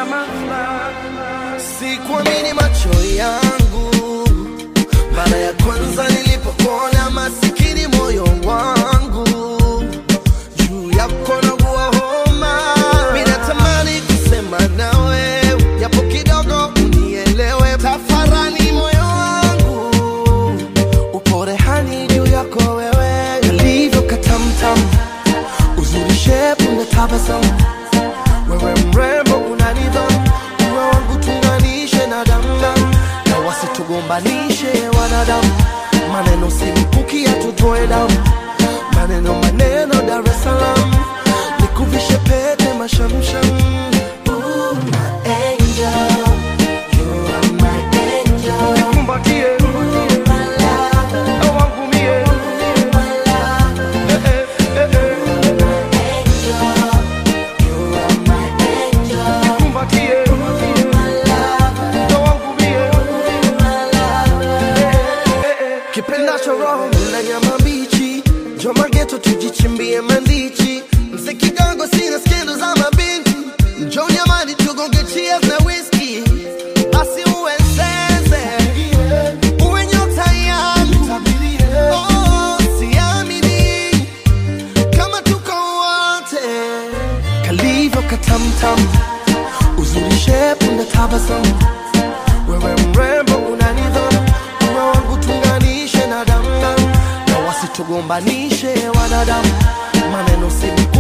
unyama fulani. Sikuamini macho yangu mara ya kwanza nilipokuona, masikini moyo wangu juu yako naugua homa. Mimi natamani kusema nawe japo kidogo unielewe, tafarani moyo wangu upo rehani juu yako wewe, kalivyo katamtam, uzuri shepu na tabasamu wewe mrembo una nidhamu, uwe wangu tunganishe na damdam, na wasitugombanishe wanadamu, maneno simpuki yatutoe damu, maneno maneno Dar es Salaam, nikuvishe pete mashamsham. Ooh, my angel, you are my angel. Nikumbatie, oh, wangu mie. Eh, eh, eh, eh. Nikumbatie, oh, wangu mie. Eh, eh, eh. kipendacho roho na nyama mbichi, njoma geto tujichimbie mandichi, mzee kidogo sina skendo za mabinti, njo nyamani tugonge cheers na whisky, basi uwe sense, uwe nyota yangu, oh, siamini kama tuko wote, kalivyo katamtam, uzuri shepu na tabasamu wewe mrembo una nidhamu, uwe wangu tunganishe na damdam, na wasitugombanishe wanadamu, maneno si